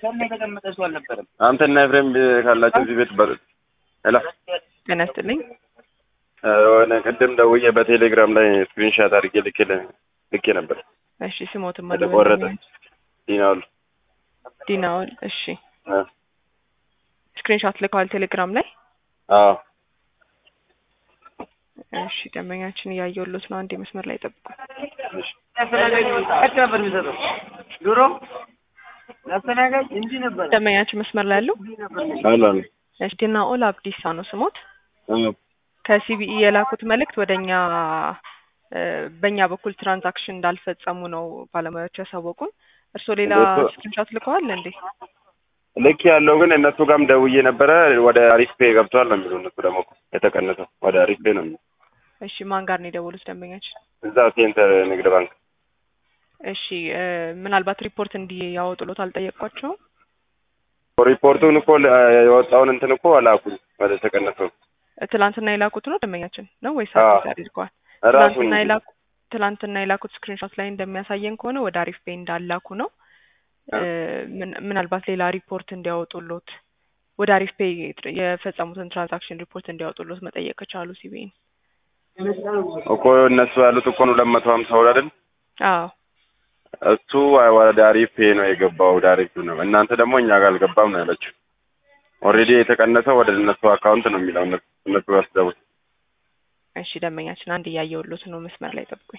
ከእኔ የተቀመጠ ሰው አልነበረም። አንተና ኤፍሬም ካላችሁ እዚህ ቤት በሉት። ሄሎ ጤና ይስጥልኝ። የሆነ ቅድም ደውዬ በቴሌግራም ላይ ስክሪንሻት አድርጌ ልኬ ልኬ ነበር እሺ ስሞትም የተቆረጠ ዲናውል ዲናውል። እሺ አ ስክሪንሾት ልከዋል ቴሌግራም ላይ። አዎ እሺ ደንበኛችን እያየሁሎት ነው። አንዴ መስመር ላይ ጠብቁ። እሺ አስተናጋጅ ቀጭ ነበር የሚሰጠው ድሮ ለአስተናጋጅ እንዲህ ነበር ደንበኛችን መስመር ላይ ያለው እንዲህ ነበር አሎ አሎ እሺ ዲናኦል አብዲሳ ነው ስሞት። አዎ ከሲቢኢ የላኩት መልእክት ወደኛ እ በእኛ በኩል ትራንዛክሽን እንዳልፈጸሙ ነው ባለሙያዎች ያሳወቁን። እርስዎ ሌላ እሱ- ስክሪንሾት ልከዋል እንዴ? ልክ ያለው ግን እነሱ ጋርም ደውዬ ነበረ ወደ አሪፍ ፔ ገብቷል ነው የሚሉ እነሱ ደግሞ እኮ የተቀነሰው ወደ አሪፍ ፔ ነው የሚሉ እሺ ማን ጋር ነው የደወሉት ደንበኛችን? እዛ ሴንተር ንግድ ባንክ እሺ እ ምናልባት ሪፖርት እንዲያወጡሎት አልጠየቋቸውም? ሪፖርቱን እኮ ለ- የወጣውን እንትን እኮ አላኩኝ ወደ ተቀነሰው ትላንትና የላኩት ነው ደንበኛችን ነው ወይስ አዎ። አዲስ አድርገዋል? ራሱን ትላንትና የላኩ ትላንትና የላኩት ስክሪንሾት ላይ እንደሚያሳየን ከሆነ ወደ አሪፍ ፔ እንዳላኩ ነው። እ ምን- ምናልባት ሌላ ሪፖርት እንዲያወጡሎት ወደ አሪፍ ፔ የፈጸሙትን ትራንዛክሽን ሪፖርት እንዲያወጡሎት መጠየቅ ከቻሉ ሲቢኢን። እኮ እነሱ ያሉት እኮ ነው ሁለት መቶ ሀምሳ ብር አይደል? አዎ እሱ ወደ አሪፍ ፔ ነው የገባው ወደ አሪፍ ነው። እናንተ ደግሞ እኛ ጋር አልገባም ነው ያለችው። ኦልሬዲ የተቀነሰው ወደ እነሱ አካውንት ነው የሚለው እነሱ እነሱ ያስገቡት። እሺ ደንበኛችን አንድ እያየሁሎት ነው። መስመር ላይ ጠብቁኝ።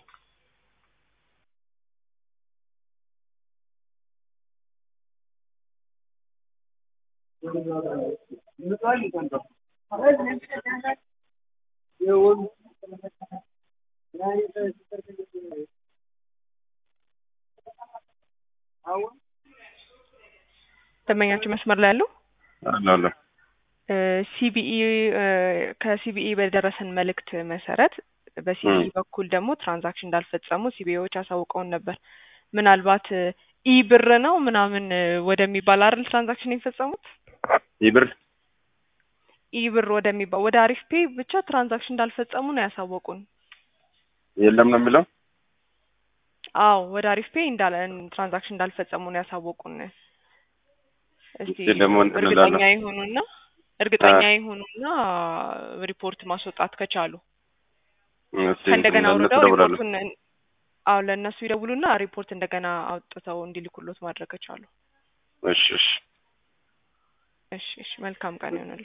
ደንበኛችን መስመር ላይ ያለው አሎ አሎ ሲቢኢ ከሲቢኢ በደረሰን መልእክት መሰረት በሲቢኢ ም። በኩል ደግሞ ትራንዛክሽን እንዳልፈጸሙ ሲቢኢዎች አሳውቀውን ነበር። ምናልባት ኢ ብር ነው ምናምን ወደሚባል አይደል ትራንዛክሽን የፈጸሙት ይህ ብር ኢ ብር ወደሚባል ወደ አሪፍ ፔ ብቻ ትራንዛክሽን እንዳልፈጸሙ ነው ያሳወቁን። የለም ነው የሚለው አዎ ወደ አሪፍ ፔ እንዳለ ትራንዛክሽን እንዳልፈጸሙ ነው ያሳወቁን። እስቲ እስቲ ደግሞ እንትን እርግጠኛ እላለሁ። ይሁኑና እርግጠኛ ይሁኑና ሪፖርት ማስወጣት ከቻሉ እስቲ ከእንደገና ለእነሱ አውርደው እደውላለሁ። ሪፖርቱን አዎ ለእነሱ ይደውሉና ሪፖርት እንደገና አውጥተው እንዲልኩሎት ማድረግ ከቻሉ። እሺ እሺ እሺ እሺ መልካም ቀን ይሆናል።